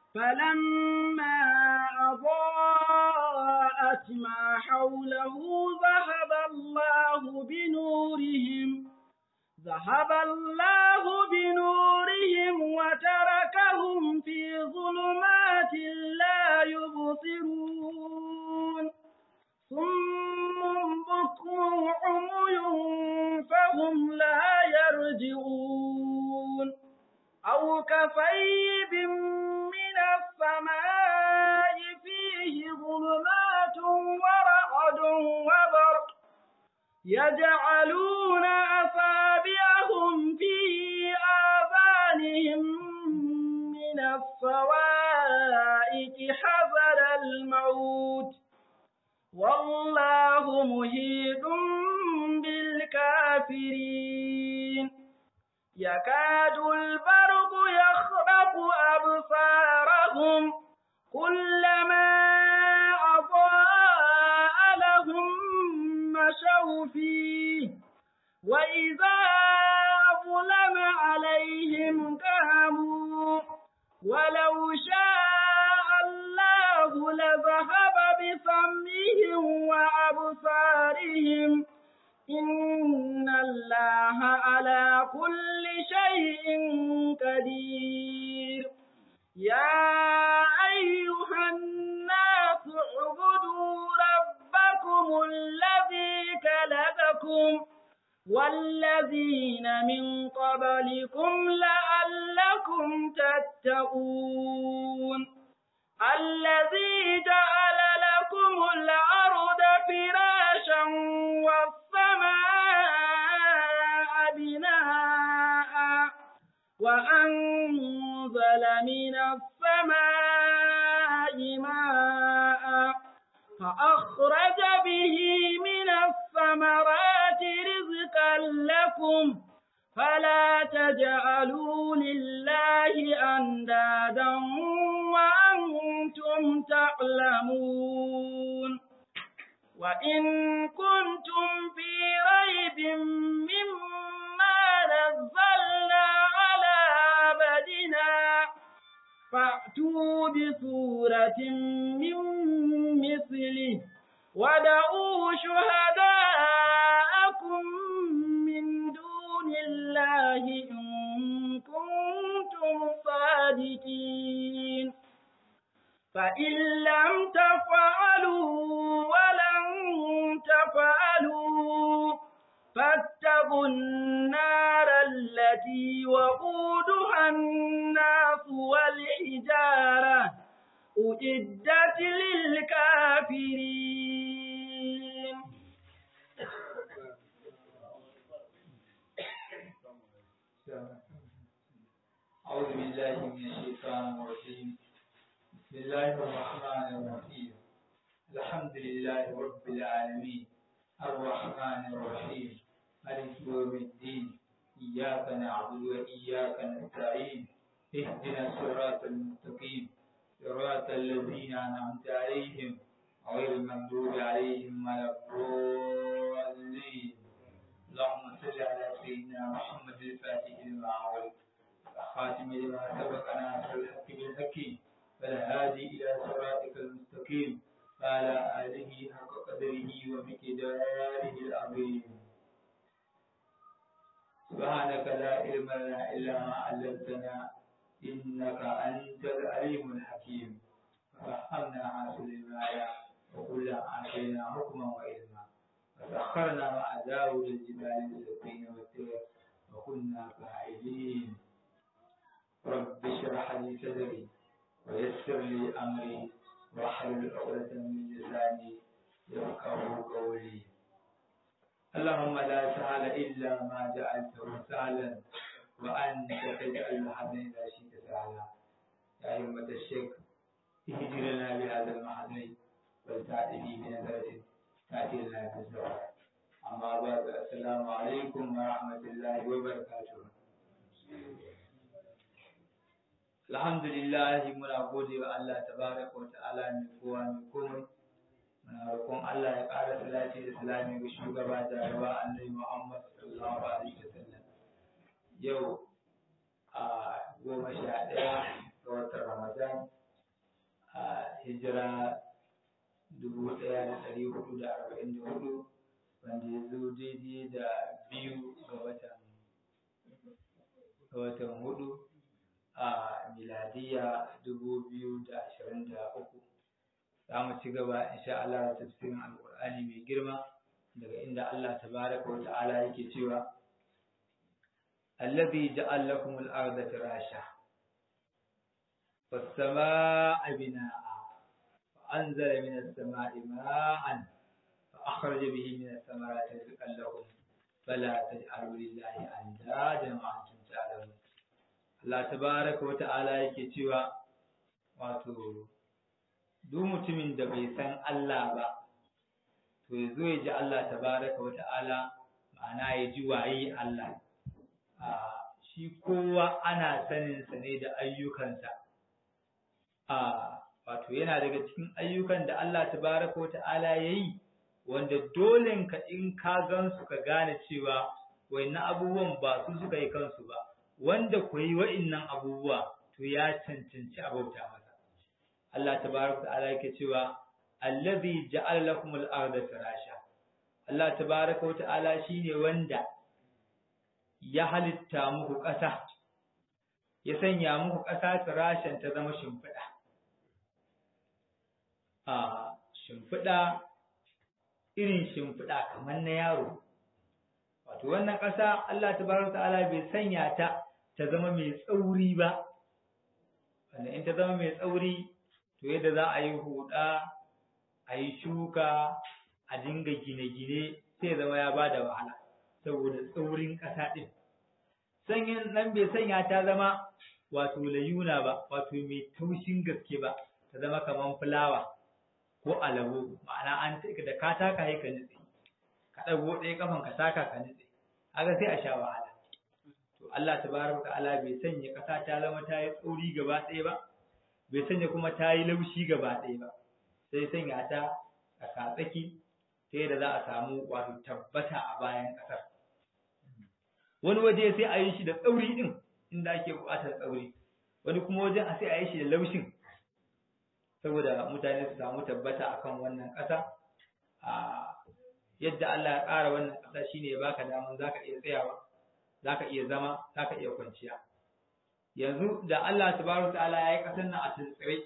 فلما أضاءت ما حوله ذهب الله بنورهم ذهب الله بنورهم وتركهم في ظلمات لا يبصرون ثم بكم عمي فهم لا يرجعون أو كصيب من السماء فيه ظلمات ورعد وبرق يجعلون أصابعهم في آذانهم من الصوائق حذر الموت والله مهيد بالكافرين يكاد البرق يخرق أبصارهم كلما أضاء لهم مشوا فيه وإذا أظلم عليهم قاموا ولو شاء الله لذهب بسمعهم وأبصارهم إن الله على كل شيء قدير يا أيها الناس اعبدوا ربكم الذي خلقكم والذين من قبلكم لعلكم تتقون الذي جعل لكم الأرض فراشا والسماء بناء وأنزل من السماء ماء فأخرج به من الثمرات رزقا لكم فلا تجعلوا لله أندادا وأنتم تعلمون وإن كنتم في ريب مما نزلنا على عبدنا فأتوا بسورة من مثله ودعوا شهداءكم من دون الله إن كنتم صادقين فإن لم تفعلوا ولن تفعلوا فاتقوا النار التي وقودها الناس والحجارة أعدت للكافرين أعوذ بالله من الشيطان الرجيم بسم الله الرحمن الرحيم الحمد لله رب العالمين الرحمن الرحيم مالك يوم الدين إياك نعبد وإياك نستعين اهدنا الصراط المستقيم صراط الذين أنعمت عليهم غير المغضوب عليهم ولا الضالين اللهم صل على سيدنا محمد الفاتح لما أغلق الخاتم لما سبق ناصر الحق بالحق فالهادي إلى صراطك المستقيم وعلى آله حق قدره ومقداره العظيم سبحانك لا علم لنا إلا ما علمتنا إنك أنت العليم الحكيم ففهمنا سليمان وكلا آتينا حكما وعلما فسخرنا مع داود الجبال السبين والطير وكنا فاعلين رب اشرح لي صدري ويسر لي أمري واحلل عقدة من لساني يفقه قولي اللهم لا سهل إلا ما جعلته سهلا وأنت تجعل الحزن إذا شئت سهلا يا أئمة الشيخ اهدر لنا بهذا المحزن والتأتي بنظرة تأتي لنا بالزواج أما بعد السلام عليكم ورحمة الله وبركاته Alhamdulillah muna gode wa Allah tabaraka wa ta'ala mai kowa mai komai muna roƙon Allah ya ƙara salati da salami ga shugaba da rawa annabi Muhammad sallallahu alaihi wasallam yau a goma sha ɗaya ga watan Ramadan hijira dubu ɗaya da ɗari hudu da arba'in da hudu wanda ya zo daidai da biyu ga watan ga watan hudu a miladiya dubu biyu da ashirin da uku za mu ci gaba insha Allah da tafsirin alƙur'ani mai girma daga inda Allah tabaraka wa ta'ala yake cewa allazi ja'al lakum al-ardha firasha was-samaa'a binaa'a فأنزل من السماء ماء فأخرج به من الثمرات رزقا لكم فلا تجعلوا لله أندادا وأنتم تعلمون Allah tabaraka wa ta'ala yake cewa wato duk mutumin da bai san Allah ba to ya zo ya ji Allah tabaraka wa ta'ala ma'ana ya ji waye Allah shi kowa ana saninsa ne da ayyukansa a wato yana daga cikin ayyukan da Allah tabaraka wa ta'ala ya yi wanda dole ka in ka gansu ka gane cewa wayannan abubuwan ba su suka yi kansu ba wanda ku yi wa'innan abubuwa to ya cancanci abauta masa Allah tabaraka wa ta'ala yake cewa allazi ja'ala lakum al-ardha firasha Allah tabaraka wa ta'ala shine wanda ya halitta muku ƙasa ya sanya muku ƙasa firashan ta zama shimfiɗa a shimfiɗa irin shimfiɗa kamar na yaro wato wannan ƙasa Allah tabaraka ta'ala bai sanya ta ta zama mai tsauri ba wanda in ta zama mai tsauri to yadda za a yi huɗa a yi shuka a dinga gine-gine sai zama ya ba da wahala saboda tsaurin ƙasa ɗin sanyin nan bai sanya ta zama wato layuna ba wato mai taushin gaske ba ta zama kamar fulawa ko alabo ma'ana an da ka taka sai ka nutse ka ɗago ɗaya kafan ka taka ka nutse haka sai a sha wahala to Allah tabaraka ta'ala bai sanya ƙasa ta zama ta yi tsauri gaba ɗaya ba bai sanya kuma ta yi laushi gaba ɗaya ba sai sanya ta a katsaki ta yadda za a samu wato tabbata a bayan ƙasar wani waje sai a yi shi da tsauri ɗin inda ake buƙatar tsauri wani kuma wajen a sai a yi shi da laushin saboda mutane su samu tabbata akan wannan ƙasa a yadda Allah ya ƙara wannan ƙasa shine ya baka daman zaka iya tsayawa zaka iya zama zaka iya kwanciya yanzu da Allah tabaraka ta'ala ya yi ƙasar nan a tuntsire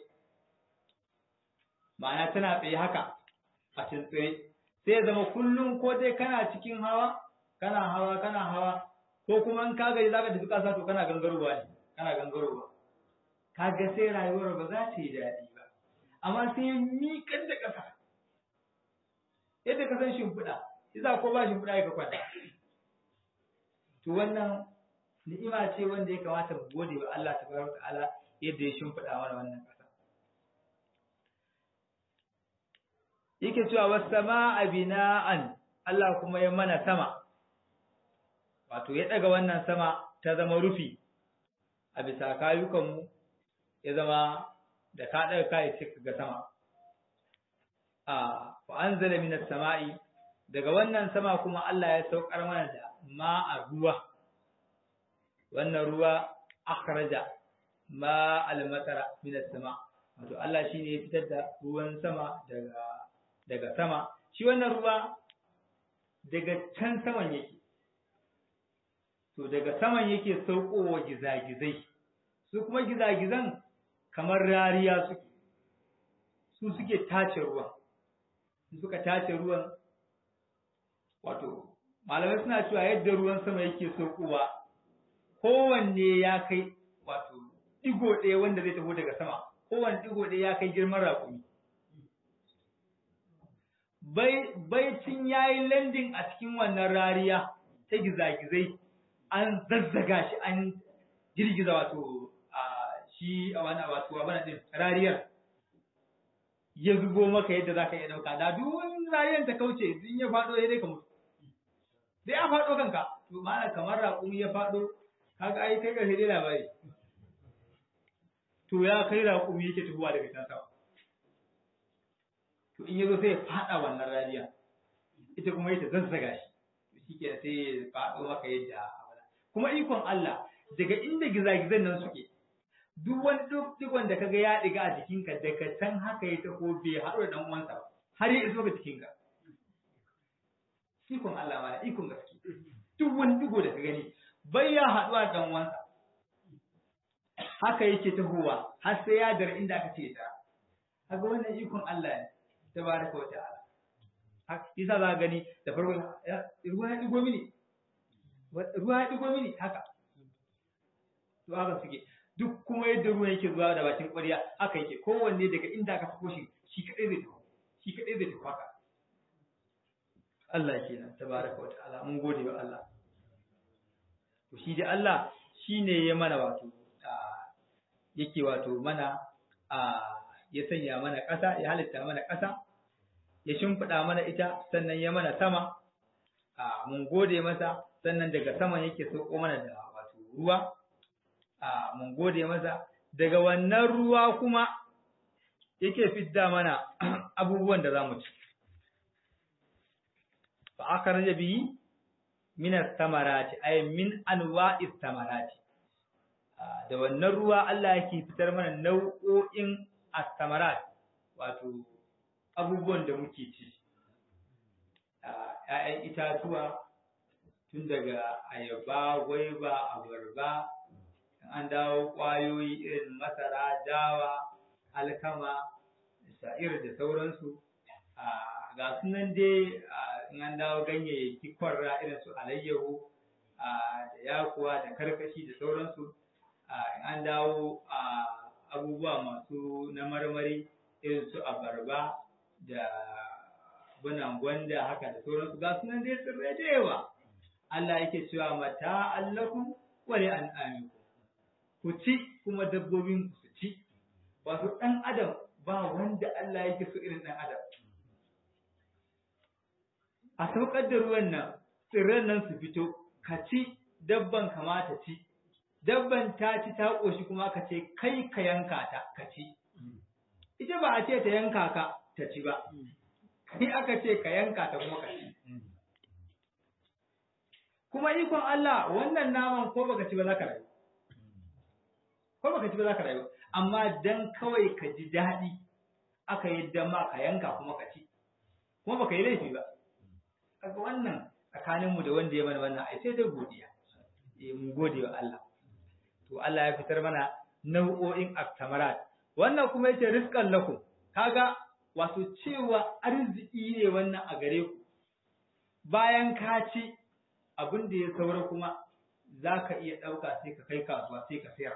ma'ana tana tsaye haka a tuntsire sai ya zama kullum ko dai kana cikin hawa kana hawa kana hawa ko kuma in ka gaji zaka tafi ƙasa to kana gangarowa ne kana gangarowa kaga sai rayuwar ba za ta yi daɗi ba amma sai ya miƙar da ƙasa yadda ka san shimfiɗa yasa ko ba shimfiɗa ya ka kwanta to wannan ni'ima ce wanda ya kamata mu gode wa Allah tabaraka ta'ala yadda ya shimfiɗa mana wannan ƙasa yake cewa was sama'a bina'an Allah kuma ya mana sama wato ya ɗaga wannan sama ta zama rufi a bisa kayukanmu ya zama da ka ɗaga kayi sai ga sama a wa anzala minas sama'i daga wannan sama kuma Allah ya saukar mana da ma'a ruwa wannan ruwa akhraja ma al-matara minas sama wato Allah shine ya fitar da ruwan sama daga daga sama shi wannan ruwa daga can saman yake to daga saman yake saukowa gizagizai su kuma gizagizan kamar rariya suke su suke tace ruwan suka tace ruwan wato malamai suna cewa yadda ruwan sama yake saukowa kowanne ya kai wato digo ɗaya wanda zai taho daga sama kowanne digo ɗaya ya kai girman raƙumi bai baicin yayi landing a cikin wannan rariya ta gizagizai an zazzaga shi an girgiza wato a shi a wani wato a bana din rariyar ya zubo maka yadda zaka iya dauka da duk wani rariyar ta kauce in ya fado ya dai ka mutu dai ya fado kanka to mana kamar raƙumi ya fado kaga ai kai karshe dai labari to ya kai raƙumi yake tuhuwa daga can sama to in yazo sai ya fada wannan rariya ita kuma ita zazzaga shi to shike sai ya fado maka yadda kuma ikon Allah daga inda gizagizan nan suke duk wani duk digon da kaga ya diga a jikinka daga can haka ya taho bai haɗu da dan uwansa ba har ya iso ga jikinka ikon Allah ma ikon gaske duk wani digo da ka gani bai ya haɗu da dan uwansa haka yake tahowa har sai ya dar inda aka ce ta kaga wannan ikon Allah ne tabaraka wa ta'ala isa za gani da farko ruwa ya digo mini ruwa ya digo mini haka to haka suke duk kuma yadda ruwa yake zuwa da bakin ƙwarya haka yake kowanne daga inda aka sako shi shi kadai zai tafi shi kadai zai tafi haka Allah kenan tabaraka wa ta'ala mun gode wa Allah to shi dai Allah shine ya mana wato yake wato mana ya sanya mana ƙasa ya halitta mana ƙasa ya shimfiɗa mana ita sannan ya mana sama a mun gode masa sannan daga saman yake sauko mana da wato ruwa a mun gode masa daga wannan ruwa kuma yake fidda mana abubuwan da za mu ci fa akhraja bihi min ath-thamarati ay min anwa'i ath-thamarati da wannan ruwa Allah yake fitar mana nau'o'in ath-thamarat wato abubuwan da muke ci ‘ya'yan itatuwa tun daga ayaba, gwaiba, abarba, an dawo ƙwayoyi irin masara, dawa, alkama, sha'ir da sauransu. Ga sunan dai in an dawo ganyayyaki kwarra irin su alayyahu da yakuwa da karkashi da sauransu. an dawo abubuwa masu na marmari irin su abarba da bunan gwanda haka da sauransu ga sunan dai tsirrai da yawa Allah yake cewa mata allakum wa li an'amikum ku ci kuma dabbobin ku su ci wato dan adam ba wanda Allah yake so irin dan adam a saukar da ruwan nan tsirran nan su fito ka ci dabban kamata ci dabban ta ci ta ƙoshi kuma ka ce kai ka yanka ta ka ci ita ba a ce ta yanka ka ta ci ba kai aka ce ka yanka ta kuma ka ci kuma ikon Allah wannan naman ko baka ci ba za ka rayu ko baka ci ba za ka rayu amma dan kawai ka ji daɗi aka yadda ma ka yanka kuma ka ci kuma baka yi laifi ba kaga wannan tsakaninmu da wanda ya mana wannan ai sai dai godiya eh mu gode wa Allah to Allah ya fitar mana nau'o'in aktamarat wannan kuma yace rizqan lakum kaga wato cewa arziki ne wannan a gare ku bayan ka ci abin da ya saura kuma za ka iya ɗauka sai ka kai kasuwa sai ka sayar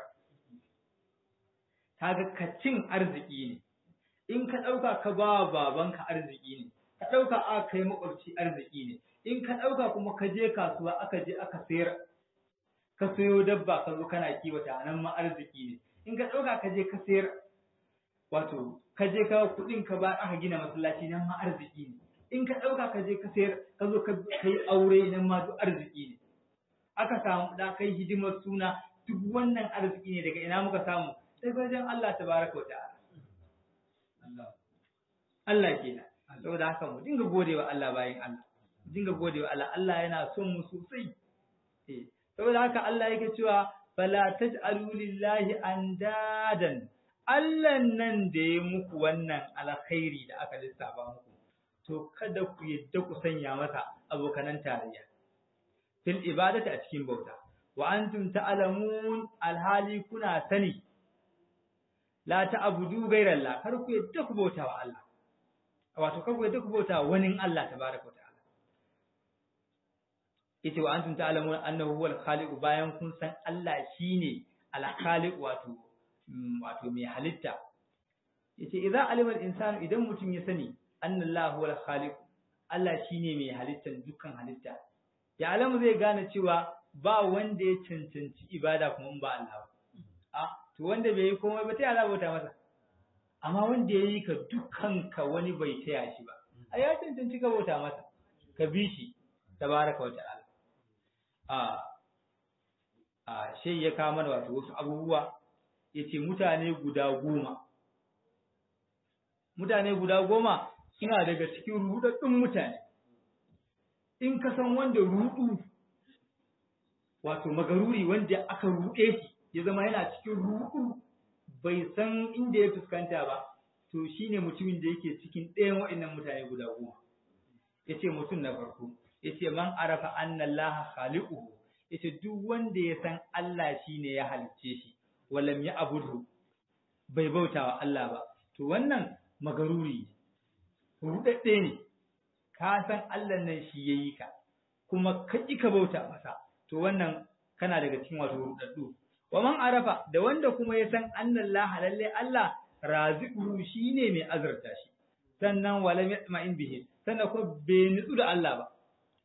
kaga ka cin arziki ne in ka ɗauka ka ba babanka arziki ne ka ɗauka aka kai makwabci arziki ne in ka ɗauka kuma ka je kasuwa aka je aka sayar ka sayo dabba ka zo kana kiwata nan ma arziki ne in ka ɗauka ka je ka sayar wato ka je ka kuɗin ka ba aka gina masallaci nan ma arziki ne in ka ɗauka ka je ka sayar ka zo ka yi aure nan ma duk arziki ne aka samu da kai hidimar suna duk wannan arziki ne daga ina muka samu daga wajen Allah tabaraka wa ta'ala Allah kenan saboda haka mu dinga godewa Allah bayan Allah mu dinga godewa Allah Allah yana son mu sosai eh saboda haka Allah yake cewa fala taj'alu lillahi andadan Allah nan da ya muku wannan alkhairi da aka lissafa muku to kada ku yadda ku sanya masa abokanan tarayya fil ibadati a cikin bauta wa antum ta'lamun alhali kuna sani la ta'budu ghayra kar ku yadda ku bauta wa Allah wato kar ku yadda ku bauta wani Allah tabaraka ta'ala yace wa antum ta'lamun annahu huwal khaliq bayan kun san Allah shine al-khaliq wato wato mai halitta yace idza alima al-insanu idan mutum ya sani annallahu huwal khaliq Allah shine mai halittar dukkan halitta ya alamu zai gane cewa ba wanda ya cancanci ibada kuma in ba Allah ba a to wanda bai yi komai ba ta Allah bauta masa amma wanda ya yi ka dukkan ka wani bai taya shi ba a ya cancanci ka bauta masa ka bi shi tabaraka wa ta'ala a a shi ya kawo mana wato wasu abubuwa yace mutane guda goma mutane guda goma suna daga cikin rudaddun mutane in ka san wanda rudu wato magaruri wanda aka ruɗe shi ya zama yana cikin rudu bai san inda ya fuskanta ba to shine mutumin da yake cikin ɗayan waɗannan mutane guda goma yace mutum na farko yace man arafa anna allaha khaliquhu yace duk wanda ya san Allah shine ya halicce shi walam ya abudu bai bautawa Allah ba to wannan magaruri rudadde ne ka san Allah nan shi yayi ka kuma ka ka bauta masa to wannan kana daga cikin wato rudaddu wa man arafa da wanda kuma ya san annallaha lalle Allah raziquhu shine mai azurta shi sannan walam yatma'in bihi sannan ko bai nutsu da Allah ba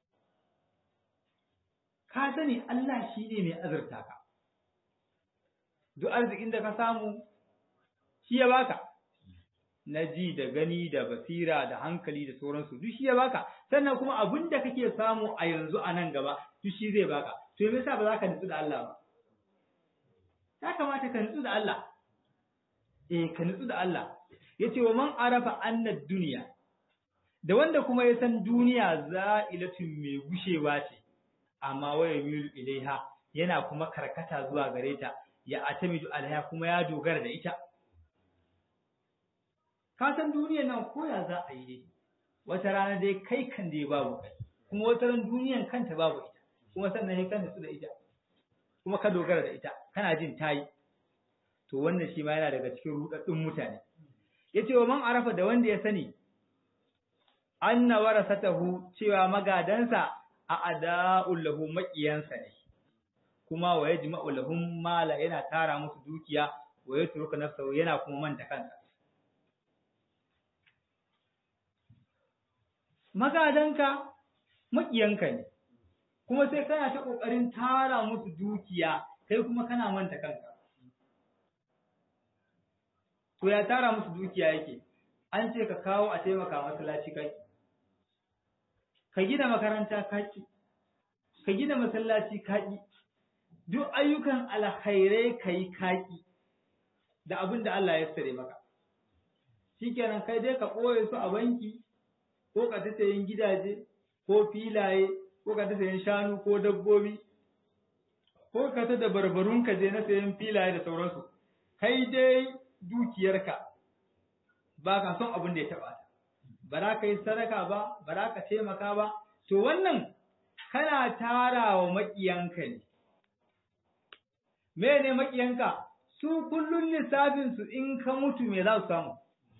ka sani Allah shine mai azurta ka duk arzikin da ka samu shi ya baka na ji da gani da basira da hankali da sauransu duk shi ya baka sannan kuma abin da kake samu a yanzu a nan gaba duk shi zai baka to me yasa ba za ka nutsu da Allah ba ya kamata ka nutsu da Allah eh ka nutsu da Allah yace wa man arafa anna duniya da wanda kuma ya san duniya za'ilatun mai gushewa ce amma waya milu ilaiha yana kuma karkata zuwa gare ta ya atamidu alaiha kuma ya dogara da ita ka san duniyar nan koya za a yi dai wata rana dai kai kan dai babu kai kuma wata ran duniyan kanta babu ita kuma sannan sai kan su da ita kuma ka dogara da ita kana jin tayi to wannan shi ma yana daga cikin rudaddun mutane yace wa man arafa da wanda ya sani anna warasatahu cewa magadansa a ada'ul lahu maqiyansa ne kuma wa yajma'u lahum mala yana tara musu dukiya wa yatruku nafsahu yana kuma manta kansa magadanka maƙiyanka ne kuma sai kana ta ƙoƙarin tara musu dukiya kai kuma kana manta kanka to ya tara musu dukiya yake an ce ka kawo a taimaka masallaci kaki ka gina makaranta kaki ka gina masallaci kaki duk ayyukan alkhairai kai kaki da abin da Allah ya sare maka shikenan kai dai ka ɓoye su a banki ko ka ta sayan gidaje ko filaye ko ka ta sayan shanu ko dabbobi ko ka ta da barbarun ka je na sayan filaye da sauransu kai dai dukiyarka ba ka son abin da ya taɓa ta ba za ka yi sadaka ba ba za ka taimaka ba to wannan kana tara wa maƙiyanka ne me ne maƙiyanka su kullum lissafinsu in ka mutu me za su samu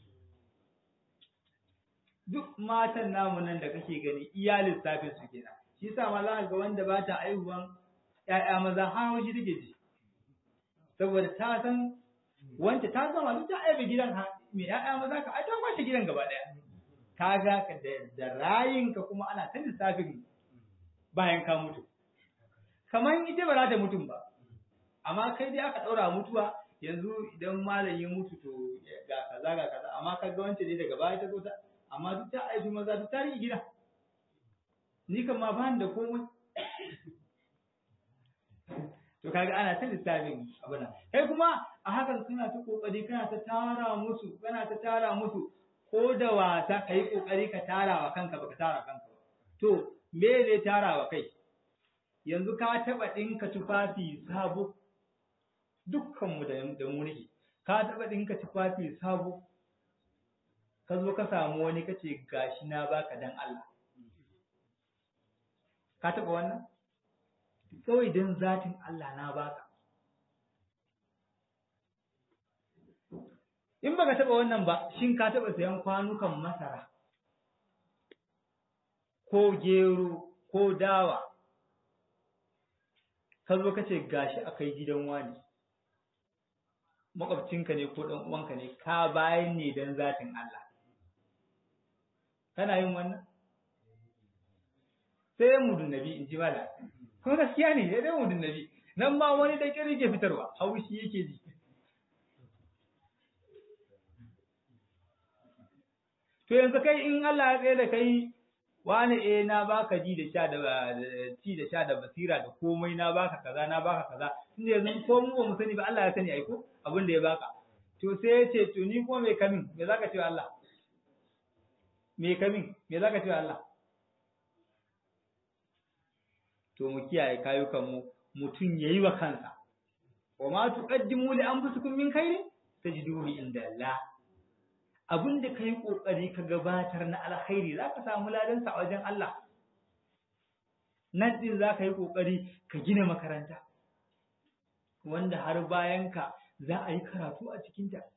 duk matan namu nan da kake gani iya lissafin su kenan shi yasa ma za ga wanda ba ta aihuwan ƴaƴa maza har shi take ji saboda ta san wanda ta gama duk ta aibe gidan mai ƴaƴa maza ka ai ta kwashe gidan gaba ɗaya ka ga ka da rayinka kuma ana ta lissafin bayan ka mutu kamar ita ba za ta mutum ba amma kai dai aka ɗaura mutuwa yanzu idan malam ya mutu to ga kaza ga kaza amma ka ga wancan ne daga baya ta zo ta amma duk ta aifi maza duk ta rike gida ni kan ma ba da komai to kaga ana ta lissafin abuna kai kuma a hakan kana ta kokari kana ta tara musu kana ta tara musu ko da wasa kai kokari ka tara wa kanka baka tara kanka ba to me ne tara wa kai yanzu ka taba dinka tufafi sabo dukkan mu da da mu nake ka taba dinka tufafi sabo ka zo ka samu wani kace gashi na baka dan Allah ka taba wannan kawai dan zatin Allah na baka in baka taba wannan ba shin ka taba sayan kwanukan masara ko gero ko dawa ka zo ka ce gashi akai gidan wani makwabcinka ne ko ɗan uwanka ne ka bayan ne don zatin Allah kana yin wannan sai mudun nabi in ji mala kuma gaskiya ne sai dai mudun nabi nan ma wani da kiri ke fitarwa haushi yake ji to yanzu kai in Allah ya tsaye da kai wani eh na baka ji da sha da ci da sha da basira da komai na baka kaza na baka kaza tunda yanzu ko mu ba mu sani ba Allah ya sani ai ko abin da ya baka to sai ya ce to ni ko me kamin me zaka ce Allah me kamin me zaka ce Allah to mu kiyaye kayukan mu mutun yayi wa kansa wa ma tuqaddimu li anfusikum min khairin tajiduhu inda Allah abin da kai kokari ka gabatar na alkhairi zaka samu ladan sa a wajen Allah nan din zaka yi kokari ka gina makaranta wanda har bayan ka za a yi karatu a cikin ta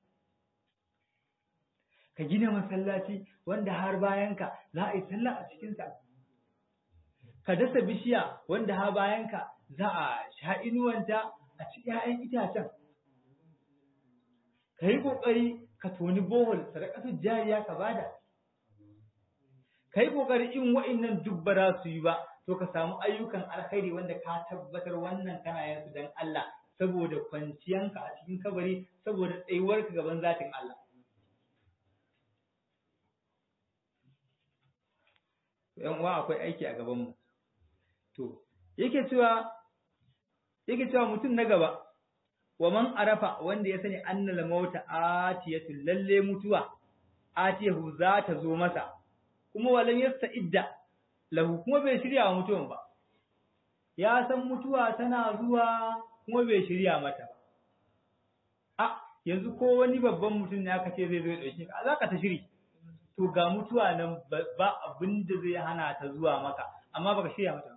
ka gina masallaci wanda har bayan ka za a yi sallah a cikin sa ka dasa bishiya wanda har bayan ka za a sha inuwanta a ci 'ya'yan itacen ka yi ƙoƙari ka toni bohol sadakatu jariya ka bada ka yi ƙoƙari in wa'innan duk ba za su yi ba to ka samu ayyukan alkhairi wanda ka tabbatar wannan kana yin su dan Allah saboda kwanciyanka a cikin kabari saboda tsayuwarka gaban zatin Allah yan uwa akwai aiki a gaban mu to yake cewa yake cewa mutum na gaba wa man arafa wanda ya sani annal mauta atiyatu lalle mutuwa atiyahu za ta zo masa kuma walam yasta'idda lahu kuma bai shirya wa mutuwan ba ya san mutuwa tana zuwa kuma bai shirya mata ba a yanzu ko wani babban mutum ne aka ce zai zo ya dauke ka za ka ta shiri to ga mutuwa nan ba abin da zai hana ta zuwa maka amma baka shirya mata ba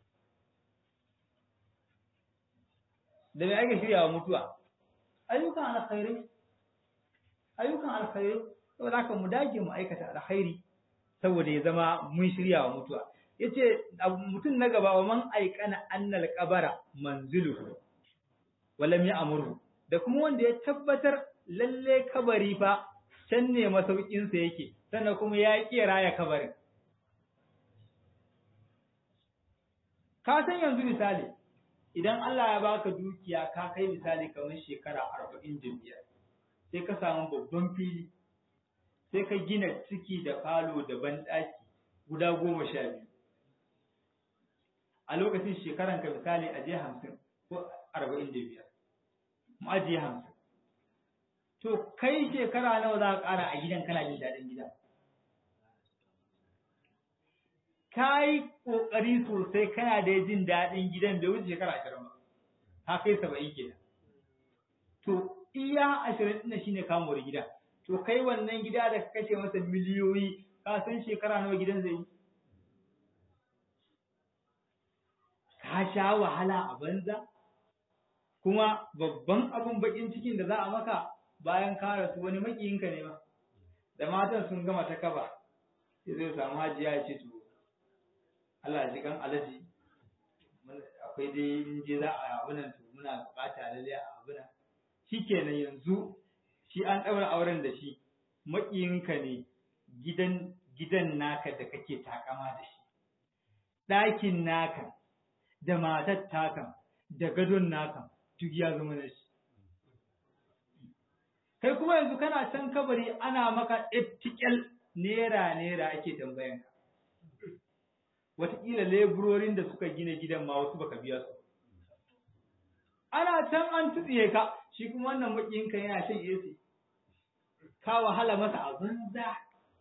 da mai ake shirya wa mutuwa ayyukan alkhairai ayyukan alkhairai saboda haka mu dage mu aikata alkhairi saboda ya zama mun shirya wa mutuwa yace mutum na gaba wa man aikana annal qabara manzilu walam ya'muru da kuma wanda ya tabbatar lalle kabari fa can ne masaukin sa yake sannan kuma ya ki raya kabarin ka san yanzu misali idan Allah ya baka dukiya ka kai misali kamar shekara arba'in da biyar sai ka samu babban fili sai ka gina ciki da falo da banɗaki guda goma sha biyu a lokacin shekaran ka misali a je hamsin ko arba'in da biyar mu ajiye hamsin to kai shekara nawa za ka ƙara a gidan kana jin daɗin gidan ka yi ƙoƙari sosai kana da jin daɗin gidan da wuce shekara ashirin ba ka kai saba'in kenan to iya ashirin ɗin shine kamuwar gida to kai wannan gida da ka kashe masa miliyoyi ka san shekara nawa gidan zai yi ka sha wahala a banza kuma babban abun bakin cikin da za a maka bayan ka rasu wani makiyinka ne ma da matan sun gama ta kaba sai zai samu hajiya ya ce to Allah ji kan alaji akwai dai in je za a abu nan to muna bukata lalle a abu nan shikenan yanzu shi an daura auren da shi makiyinka ne gidan gidan naka da kake takama da shi ɗakin naka da matar takan da gadon naka duk ya zama na shi kai kuma yanzu kana can kabari ana maka ettikel nera nera ake tambayan ka wataƙila leburorin da suka gina gidan ma wasu baka biya su ana can an tutsiye ka shi kuma wannan makiyinka yana shan AC ka wahala masa a banza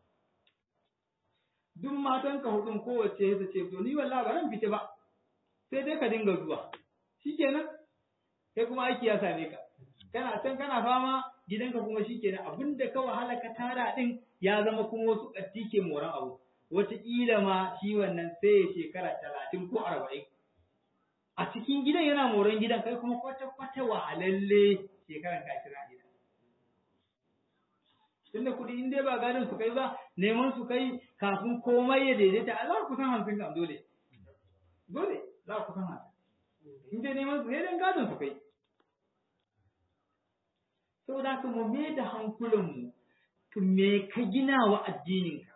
duk matan ka hudun kowace ta ce to ni wallahi ba ran fita ba sai dai ka dinga zuwa shikenan kai kuma aiki ya same ka kana can kana fama gidanka kuma shikenan abinda ka wahala ka tara din ya zama kuma wasu katti ke moran abu wataƙila ma shi wannan sai ya shekara talatin ko arba'in a cikin gidan yana moran gidan kai kuma kwata-kwata wahalalle shekaran ka kira gidan tunda kuɗi in dai ba gadon su kai ba neman su kai kafin komai ya daidaita a za ku san hamsin kam dole dole za ku san hamsin in dai neman su sai dan gadon su kai saboda haka mu me da hankulanmu to me ka gina wa addininka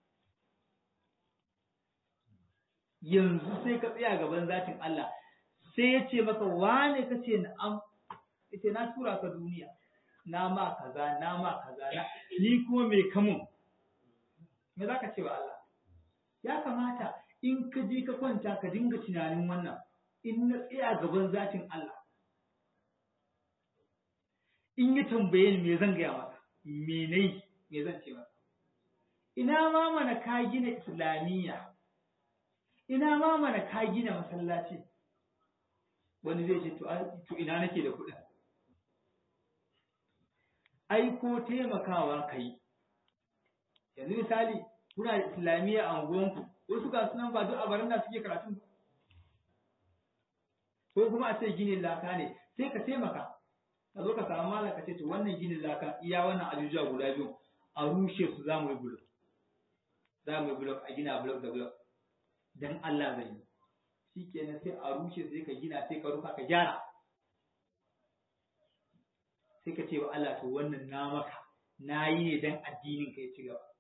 yanzu sai ka tsaya gaban zatin Allah sai ya ce maka wane ka ce na'am ita na tura ka duniya na ma kaza na ma kaza na ni kuma me kamun me za ka ce wa Allah ya kamata in ka je ka kwanta ka dinga tunanin wannan in na tsaya gaban zatin Allah in ya tambaye ni me zan gaya masa me nai me zan ce masa ina ma mana ka gina islamiyya ina ma mana ka gina masallaci wani zai ce to ina nake da kuɗin ai ko taimakawa kai yanzu misali kuna da islamiyya a unguwanku wasu ga sunan ba duk a baranda suke karatu ba ko kuma a ce ginin laka ne sai ka taimaka ka zo ka samu malam ka ce to wannan ginin laka iya wannan ajujuwa guda biyu a rushe su za mu yi bulok za mu yi bulok a gina bulok da bulok dan Allah zai yi shi kenan sai a rushe sai ka gina sai ka rufa ka gyara sai ka ce wa Allah to wannan na maka na yi ne dan addinin ka ya ci gaba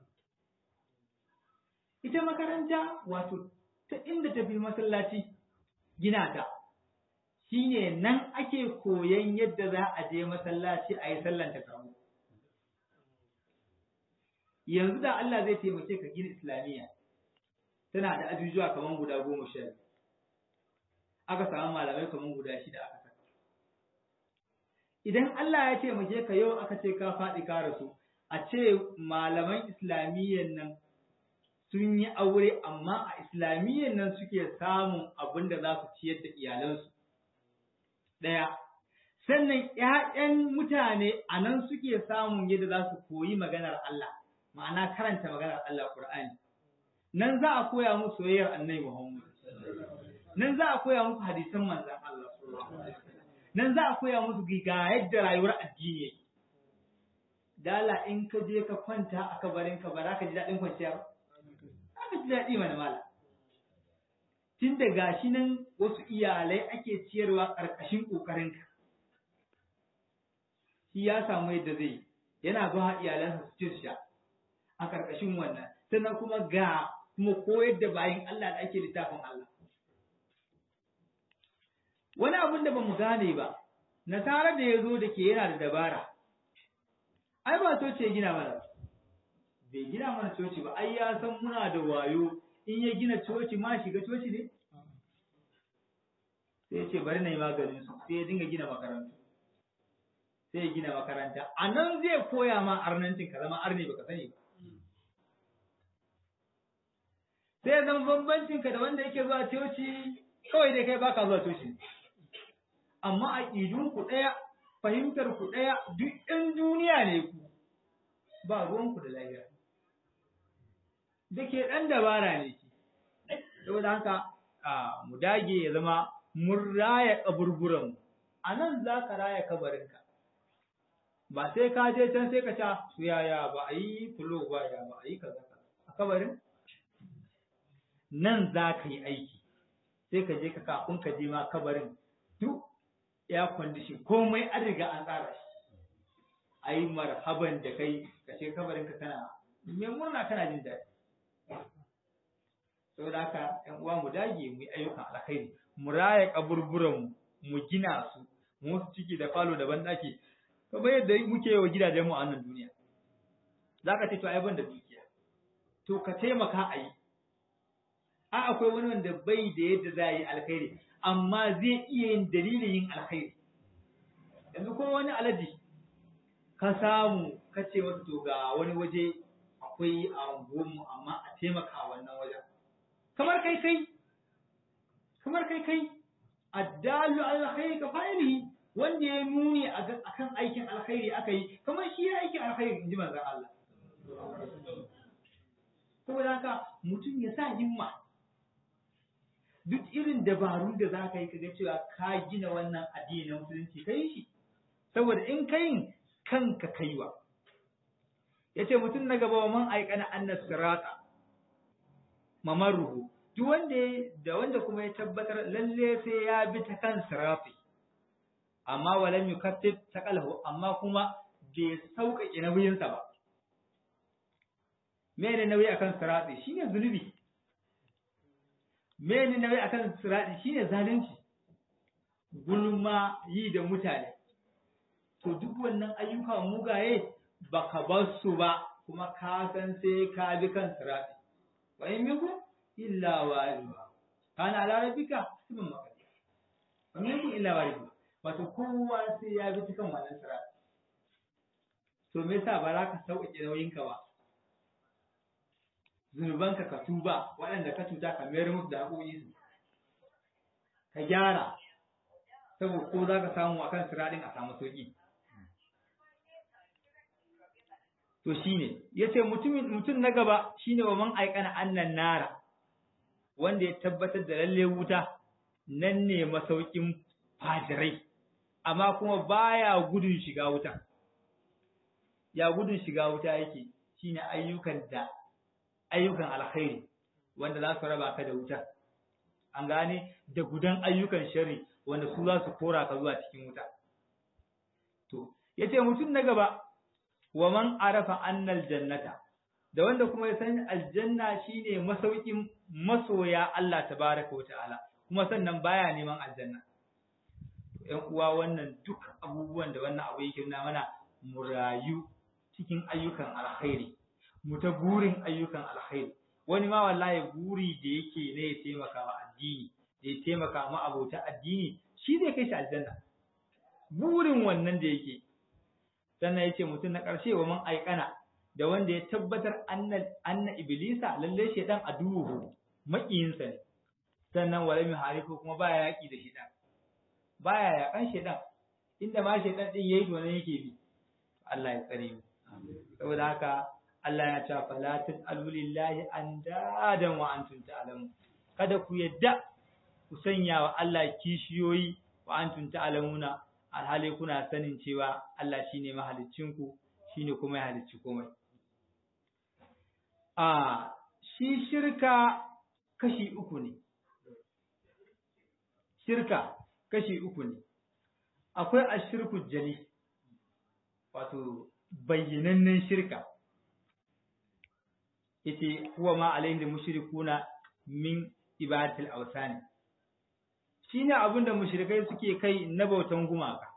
ita makaranta wato ta inda tafi masallaci gina ta shine nan ake koyan yadda za a je masallaci a yi sallan ta kamu yanzu da Allah zai taimake ka gina islamiyya tana da ajujuwa kamar guda goma sha biyu aka samu malamai kamar guda shida aka saka idan Allah ya taimake ka yau aka ce ka faɗi ka rasu a ce malaman islamiyyan nan sun yi aure amma a islamiyyan nan suke samun abin da za su ciyar da iyalansu ɗaya sannan ‘ya'yan mutane a nan suke samun yadda za su koyi maganar Allah ma'ana karanta maganar Allah Qur'ani nan za a koya musu soyayyar annabi Muhammad nan za a koya musu hadisan manzon Allah nan za a koya musu ga yadda rayuwar addini yake dala in ka je ka kwanta a kabarin ka ba za ka ji daɗin kwanciya ba za ka ji daɗi mana mala tun da gashi nan wasu iyalai ake ciyarwa ƙarƙashin ƙoƙarinka shi ya samu yadda zai yana ba iyalansa su ci sha a ƙarƙashin wannan sannan kuma ga kuma koyar da bayan Allah da ake littafin Allah wani abin da ba mu gane ba nasara da ya zo da ke yana da dabara ai ba coci ya gina mana bai gina mana coci ba ai ya san muna da wayo in ya gina coci ma shiga coci ne sai ya ce bari na yi maganin su sai ya dinga gina makarantu sai ya gina makaranta a nan zai koya ma arnancin ka zama arne baka sani ba sai ya zama bambancin ka da wanda yake zuwa coci kawai dai kai baka zuwa coci amma a ku ɗaya fahimtar ku ɗaya duk ɗan duniya ne ku ba ruwanku da lahira da ke ɗan dabara ne ki saboda haka mu dage ya zama mun raya kaburburan a nan za ka raya kabarinka ba sai ka je can sai ka ca su yaya ba a yi fulo ba ya ba a yi kaza a kabarin nan za ka yi aiki sai ka je ka kafin ka je ma kabarin duk ya kwandishin komai an riga an tsara shi a yi marhaban da kai ka ce kabarin ka kana mai murna kana jin daɗi saboda haka ƴan uwa mu dage mu yi ayyukan alkhairi mu raya kaburburan mu gina su mu su ciki da falo da banɗaki kamar yadda muke yi wa gidajen mu a nan duniya zaka ce to ai ban da dukiya to ka taimaka a yi a akwai wani wanda bai da yadda za a yi alkhairi amma zai iya yin dalilin yin alkhairi yanzu ko wani alaji ka samu ka ce wasu to ga wani waje akwai a unguwarmu amma a taimaka wannan wajen kamar kai kai kamar kai kai addalu alkhairi ka fa'ilihi wanda ya nuni akan aikin alkhairi aka yi kamar shi ya aikin alkhairi in ji manzon Allah saboda haka mutum ya sa himma duk irin dabarun da za ka yi kaga cewa ka gina wannan addini na musulunci ka yi shi saboda in ka yin kanka kaiwa ya ce mutum na gaba wa man aikana annas sirata mamaruhu duk wanda da wanda kuma ya tabbatar lalle sai ya bi ta kan sirafi amma walam yukaffif taqalahu amma kuma bai sauƙaƙe nauyinsa ba me ne nauyi akan sirafi shine zunubi mene nauyi akan sirati shine zalunci gulma yi da mutane to duk wannan ayyuka mugaye baka bar su ba kuma ka san sai ka bi kan sirati wa in miku illa wariba kana ala rabbika subhan makati wa in miku illa wariba wato kowa sai ya bi kan wannan sirati to me yasa ba za ka sauƙaƙe nauyinka ba zunubanka ka tuba waɗanda ka cuta ka mayar musu da haƙoƙi su ka gyara saboda ko za ka samu akan siraɗin a samu sauƙi to shine yace mutumin mutum na gaba shine wa man aikana annan nara wanda ya tabbatar da lalle wuta nan ne masaukin fajirai amma kuma baya gudun shiga wuta ya gudun shiga wuta yake shine ayyukan da ayyukan alkhairi wanda za su raba ka da wuta an gane da gudan ayyukan shari wanda su za su kora ka zuwa cikin wuta to yace mutum na gaba wa man arafa annal jannata da wanda kuma ya san aljanna shine masaukin masoya Allah tabaraka wa ta'ala kuma sannan baya neman aljanna ƴan uwa wannan duk abubuwan da wannan abu yake nuna mana mu rayu cikin ayyukan alkhairi mu ta burin ayyukan alkhairi wani ma wallahi buri da yake ne ya taimaka wa addini da ya taimaka ma abota addini shi zai kai shi aljanna burin wannan da yake sannan yace mutum na ƙarshe wa man aikana da wanda ya tabbatar anna anna iblisa lalle shedan aduhu makiyinsa ne sannan wala mi harifu kuma baya yaki da shedan baya yakan shedan inda ma shedan din yayi to ne yake bi Allah ya tsare mu saboda haka Allah ya ce fala tasalu lillahi andadan wa antum ta'lamun kada ku yadda ku sanya wa Allah kishiyoyi wa antum ta'lamuna alhali kuna sanin cewa Allah shine mahaliccinku shine kuma ya halicci komai a shi shirka kashi uku ne shirka kashi uku ne akwai ashirku jali wato bayyanannen shirka yace huwa ma alayhi mushrikuna min ibadatil awsani shine abin da mushrikai suke kai na bautan gumaka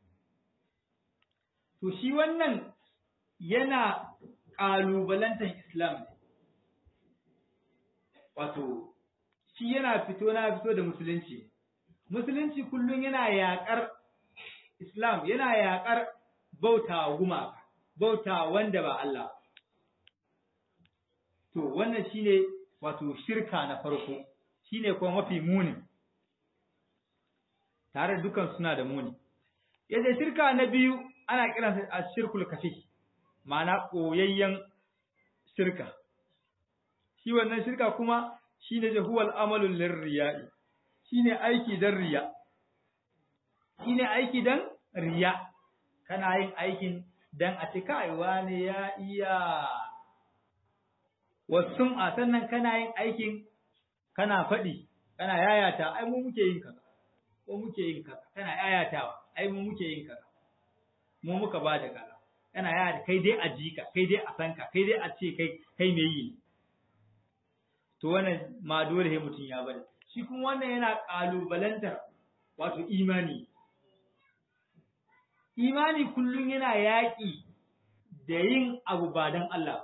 to shi wannan yana ƙalubalantar islam ne wato shi yana fito na fito da musulunci musulunci kullum yana yaƙar islam yana yaƙar bauta gumaka bauta wanda ba Allah to wannan shine wato shirka na farko shine kuma mafi muni tare dukan suna da muni yadda shirka na biyu ana kiransa a shirkul kafi ma'ana koyayyen shirka shi wannan shirka kuma shine jahuwal amalul lirriya'i shine aiki dan riya shine aiki dan riya kana yin aikin dan a ce kai wani ya iya wasum a sannan kana yin aikin kana faɗi kana yayata ai mu muke yin kaza ko muke yin kaza kana yayatawa ai mu muke yin kaza mu muka ba da kaza kana yaya kai dai a jika kai dai a sanka kai dai a ce kai kai me yi to wannan ma dole sai mutum ya bari shi kuma wannan yana kalubalantar wato imani imani kullum yana yaƙi da yin abu ba don Allah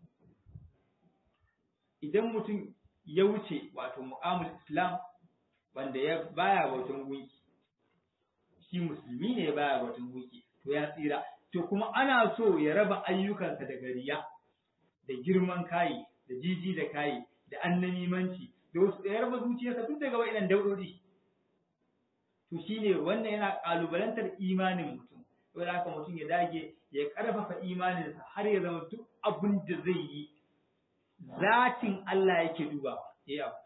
idan mutum ya wuce wato mu'amul islam wanda ya baya bautan gunki shi musulmi ne baya bautan gunki to ya tsira to kuma ana so ya raba ayyukansa da gariya da girman kayi da jiji da kayi da annamimanci da wasu ya raba zuciyarsa duk daga wa'inan daudodi to shine wannan yana kalubalantar imanin mutum saboda haka mutum ya dage ya karfafa imaninsa har ya zama duk abin da zai yi zatin Allah yake dubawa yayi abu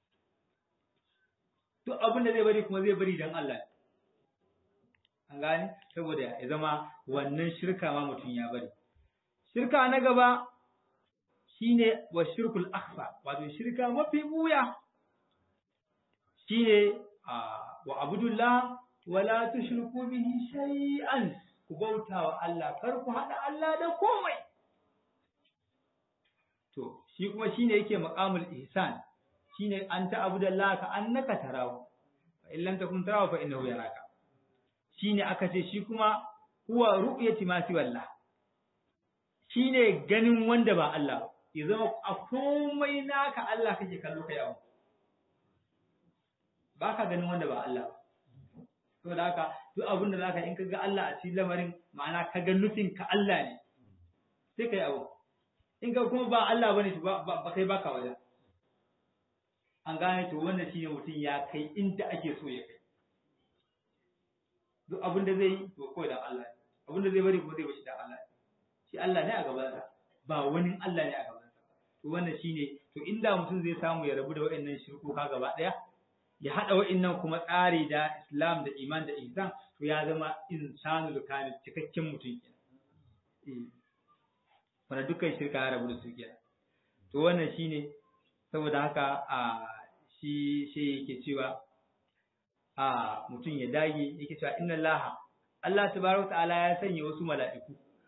duk abin da zai bari kuma zai bari dan Allah an gane saboda ya zama wannan shirka ma mutum ya bari shirka na gaba shine wa shirkul akhfa wato shirka mafi buya shine wa abdullah wala tushriku bihi shay'an ku bauta wa Allah kar ku hada Allah da komai to shi kuma shine yake maqamul ihsan shine an ta abdullah ka annaka tarahu fa in lam takun tarahu fa innahu yaraka shine aka ce shi kuma huwa ru'yati ma fi wallah shine ganin wanda ba Allah ya zama a komai naka Allah kake kallo kai abu baka ganin wanda ba Allah to da haka duk abin da zaka in ka ga Allah a cikin lamarin ma'ana ka ga nufin ka Allah ne sai kai abu in ka kuma ba Allah bane ba kai baka wajen an gane to wannan shine mutum ya kai inda ake so ya kai duk abin da zai yi to kawai da Allah abin da zai bari kuma zai bashi da Allah shi Allah ne a gabansa ba wani Allah ne a gabansa to wannan shine to inda mutum zai samu ya rabu da wa'annan shirkuka gaba daya ya hada wa'annan kuma tsari da Islam da iman da ihsan to ya zama insanul kamil cikakken mutum kenan wanda dukkan shirka ya rabu da su kenan to wannan shine saboda haka a shi shi yake cewa a mutum ya dage yake cewa inna laha Allah tabaraka ta'ala ya sanya wasu mala'iku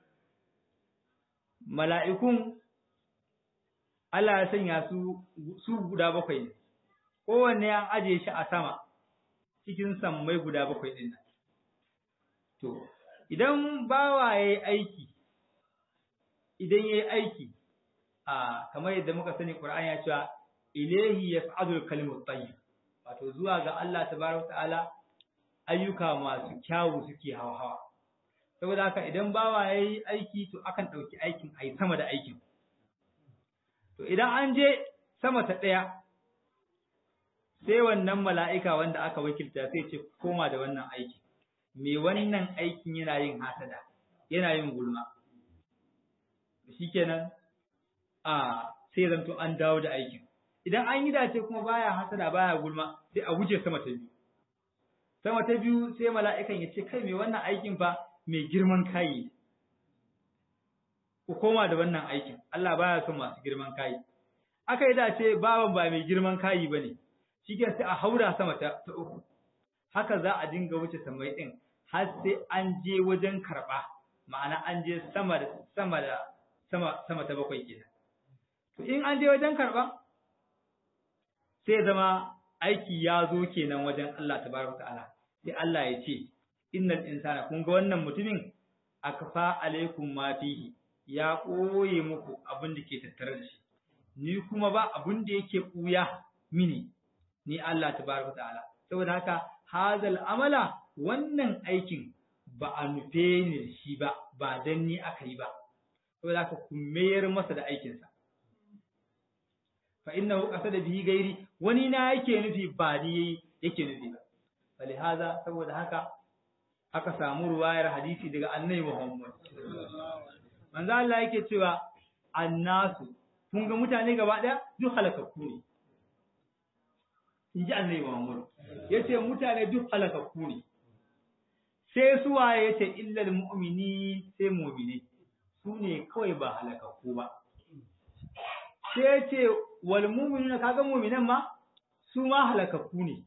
mala'ikun Allah ya sanya su su guda bakwai ne kowanne an aje shi a sama cikin sammai guda bakwai din nan to idan bawa yayi aiki idan yayi aiki a kamar yadda muka sani Qur'ani ya cewa ilayhi yas'adul kalimut tayyib wato zuwa ga Allah tabaraka ta'ala ayyuka masu kyawu suke hawa saboda haka idan bawa yayi aiki to akan dauki aikin ai sama da aikin to idan an je sama ta daya sai wannan mala'ika wanda aka wakilta sai ce koma da wannan aiki me wannan aikin yana yin hasada yana yin gulma shikenan a sai zanto an dawo da aikin idan an yi dace kuma baya hasada baya gulma sai a wuce sama ta biyu sama ta biyu sai mala'ikan ya ce kai me wannan aikin fa mai girman kayi ku koma da wannan aikin Allah baya son masu girman kayi aka yi dace baban ba mai girman kayi bane shike sai a haura sama ta, ta uku haka za a dinga wuce samai din har sai an je wajen karba ma'ana an je sama da sama da sama sama ta bakwai kenan to in an je wajen karba sai zama aiki ya zo kenan wajen Allah tabaraka ta'ala sai Allah ya ce innal insana kun ga wannan mutumin akfa alaikum ma fihi ya koye muku abin da ke tattare da shi ni kuma ba abin da yake buya mini ni Allah tabaraka ta'ala saboda haka hazal amala wannan aikin ba a nufe ni da shi ba ba dan ni aka yi ba saboda haka ku mayar masa da aikinsa fa innahu qasada bihi gairi wani na yake nufi ba ni yake nufi ba falihaza saboda haka aka samu ruwayar hadisi daga annabi Muhammad manzo Allah yake cewa annasu kun ga mutane gaba daya duk halakakku ne inji annabi Muhammad yace mutane duk halakakku ne sai su waye yace illal mu'mini sai mu'mini su ne kawai ba halakakku ba sai yace wal mu'minuna kaga mu'minan ma su ma halakakku ne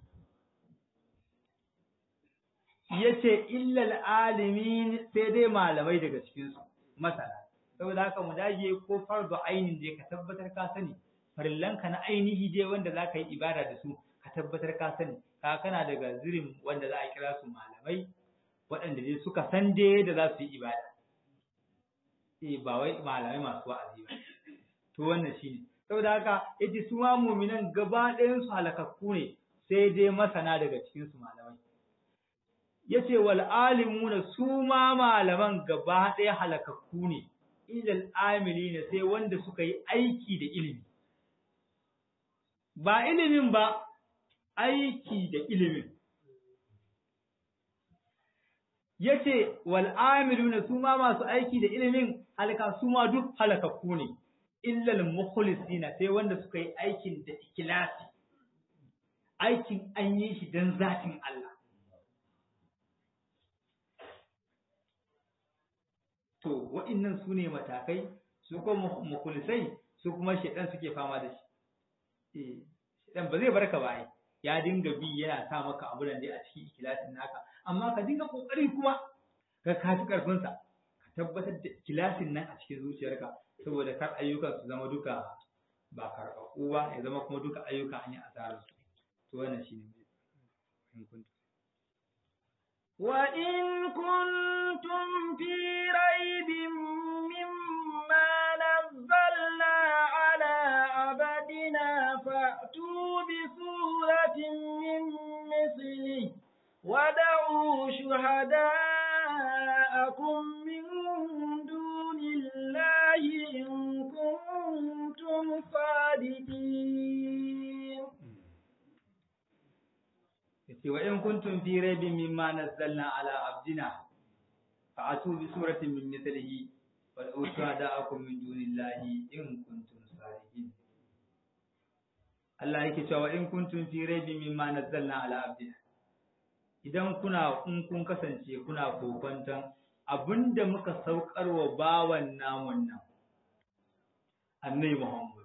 yace illal alimin sai dai malamai daga cikin su masana saboda haka mu dage ko fardu ainin je ka tabbatar ka sani farillanka na ainihi je wanda za ka yi ibada da su ka tabbatar ka sani ka kana daga zirin wanda za a kira su malamai waɗanda dai suka san dai da za su yi ibada eh ba wai malamai masu wa'azi ba to wannan shine saboda haka yace su ma mu'minan gaba ɗayan su halakakku ne sai dai masana daga cikin su malamai yace wal alimuna su ma malaman gaba ɗaya halakakku ne ilal amilina sai wanda suka yi aiki da ilimi ba ilimin ba aiki da ilimin yace wal amiluna su ma masu aiki da ilimin halaka su ma duk halakakku ne illal mukhlisina sai wanda suka yi aikin da ikhlasi aikin an yi shi dan zatin Allah to wa'annan su ne matakai su kuma mukhlisai su kuma shedan suke fama da shi eh shedan ba zai barka ba ai ya dinga bi yana sa maka abu da dai a cikin ikhlasin naka amma ka dinga kokari kuma ka kafi karfin sa ka tabbatar da ikhlasin nan a cikin zuciyarka saboda kar ayyukan su zama duka ba karɓaɓɓu ba ya zama kuma duka ayyuka an yi asarar su to wannan shine in kuntu وإن كنتم في ريب مما نزلنا على عبدنا فأتوا بسورة من مثله ودعوا شهداءكم من دون الله إن كنتم صادقين yace wa in kuntum fi raibin mimma nazzalna ala abdina fa'atu bi suratin min mithlihi wad'u shuhada'akum min dunillahi in kuntum salihin Allah yake cewa in kuntum fi raibin mimma nazzalna ala abdina idan kuna in kun kasance kuna kokonton abinda muka saukar wa bawan namun nan annabi Muhammad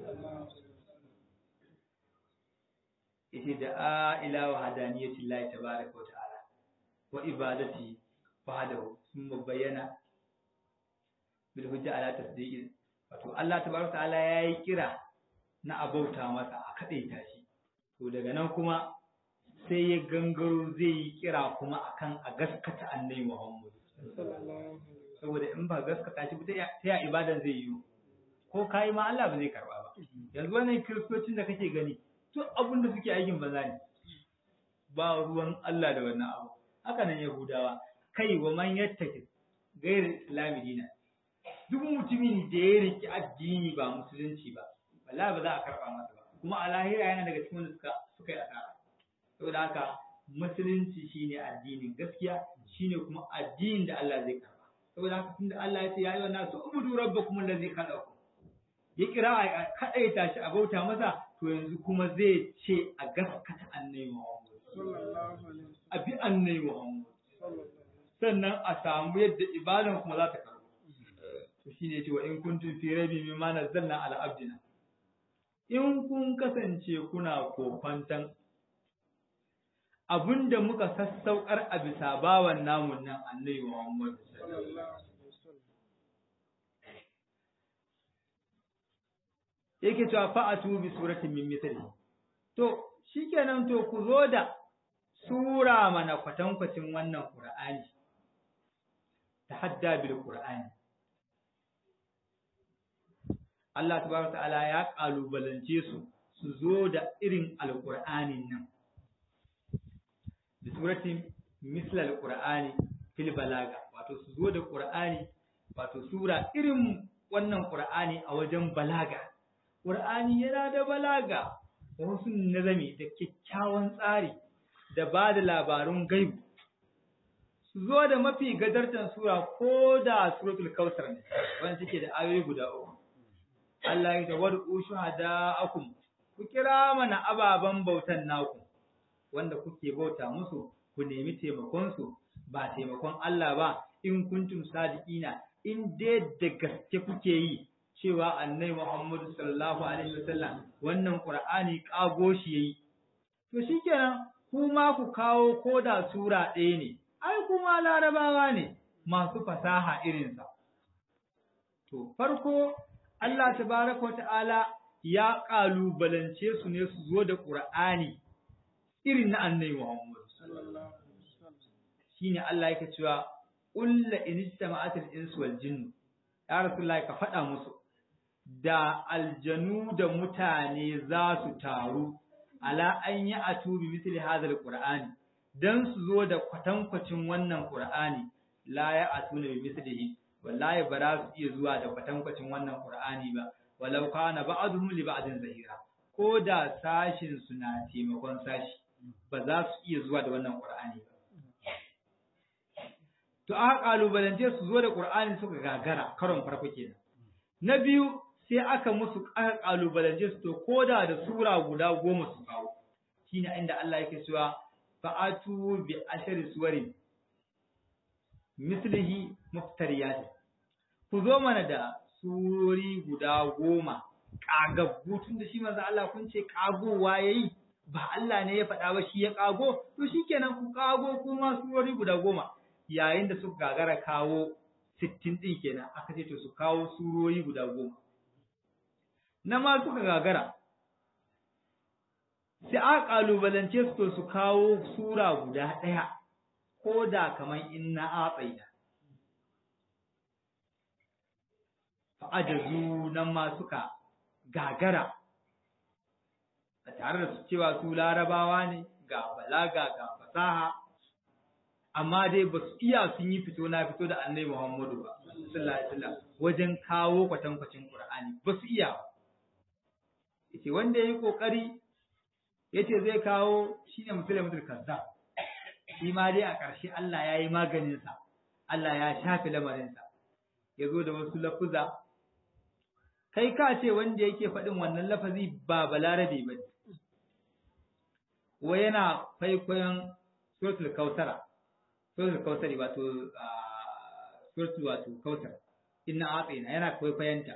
yace da a ila wa hadaniyati llahi tabaaraka wa ta'ala wa ibadati wahdahu thumma bayyana bil hujja ala tasdiqi wato Allah tabaaraka wa ta'ala yayi kira na abauta masa a kadaita shi to daga nan kuma sai ya gangaro zai yi kira kuma akan a gaskata annabi Muhammad saboda in ba gaskata shi ba ta ya ibadan zai yi ko kai ma Allah ba zai karba ba yanzu wannan kiristocin da kake gani duk abin da suke aikin banza ne ba ruwan Allah da wannan abu haka nan yahudawa kai wa man yattaki gairu islami dina duk mutumin da ya riki addini ba musulunci ba wallahi ba za a karba masa ba kuma a lahira yana daga cikin wanda suka suka yi asara saboda haka musulunci shine addinin gaskiya shine kuma addinin da Allah zai karba saboda haka tunda Allah ya ce ya yi wannan su ubudu rabbakum allazi khalaqakum ya kira a kadaita shi a bauta masa to yanzu kuma zai ce a gaskata annabi Muhammad a bi annabi Muhammad sannan a samu yadda ibadan kuma za ta karbu to shine yace wa in kuntum fi rabi mimma nazzalna ala abdina in kun kasance kuna kofantan abinda muka sassaukar a bisa bawan namun nan annabi Muhammad yake cewa fa'atu bi suratin min mithli to shikenan to ku zo da sura mana kwatankwacin wannan qur'ani tahadda bil qur'ani Allah tabaraka ta'ala ya kalubalance su su zo da irin alqur'anin nan bi suratin misl alqur'ani fil balaga wato su zo da qur'ani wato sura irin wannan qur'ani a wajen balaga Ƙur'ani yana da balaga, wasu nazami da kyakkyawan tsari da ba da labarun gaibu. Su zo da mafi gadartan sura ko da suratul kautar ne, wanda suke da ayoyi guda uku. Allah ya tawar ushu hada akum, ku kira mana ababen bautan naku, wanda kuke bauta musu, ku nemi taimakonsu, ba taimakon Allah ba, in kuntum sadiqina, in dai da gaske kuke yi, cewa annai Muhammadu sallallahu alaihi wasallam wannan Qur'ani kago shi yayi to shikenan kuma ku kawo koda sura ɗaya ne ai kuma larabawa ne masu fasaha irin sa to farko Allah tabaraka ta'ala ya kalubalance su ne su zo da Qur'ani irin na annai Muhammadu shine Allah yake cewa qul la in istama'atil insu wal jinnu ya rasulullahi ka faɗa musu da aljanu da mutane za su taru ala an yi a tubi misali hadar qur'ani dan su zo da kwatankwacin wannan qur'ani la ya atuna bi mislihi wallahi ba za su iya zuwa da kwatankwacin wannan qur'ani ba walau kana ba'dhum li ba'din zahira ko da sashin su na taimakon sashi ba za su iya zuwa da wannan qur'ani ba to aka kalubalance su zo da qur'ani suka gagara karon farko kenan na biyu sai aka musu aka kalubalance su to koda da sura guda goma su kawo shine inda Allah yake cewa fa'atu bi ashari suwarin mislihi muftariyat ku zo mana da surori guda goma kagaggu tun da shi manzo Allah kun ce kagowa yayi ba Allah ne ya faɗa ba shi ya kago to shikenan ku kago kuma surori guda goma yayin da suka gagara kawo sittin ɗin kenan aka ce to su kawo surori guda goma na ma suka gagara sai a ƙalubalance su to su kawo sura guda ɗaya ko da kamar in na atsaida fa'ajazu nan ma suka gagara a tare da su cewa su larabawa ne ga balaga ga fasaha amma dai ba su iya sun yi fito na fito da annabi Muhammadu ba sallallahu alaihi wasallam wajen kawo kwatankwacin Qur'ani ba su iya ba yace wanda yayi kokari yace zai kawo shine musulmatul kazzab shi ma dai a ƙarshe Allah ya yi maganin sa Allah ya shafe lamarin sa ya zo da wasu lafuza kai ka ce wanda yake faɗin wannan lafazi ba balarabe ba wa yana kwaikwayon suratul kausara suratul kausari wato suratul wato kausar inna atsina yana kwaikwayonta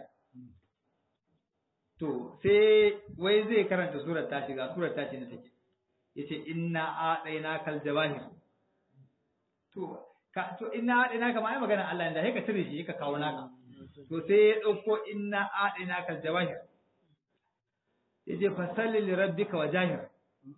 to sai wai zai karanta surar tashi ga surar tashi na take yace inna atsina kal jawahir to ka to inna atsina kama ai magana Allah inda sai ka tire shi ka kawo naka to sai ya dauko inna atsina kal jawahir yace fasalli li rabbika wajahir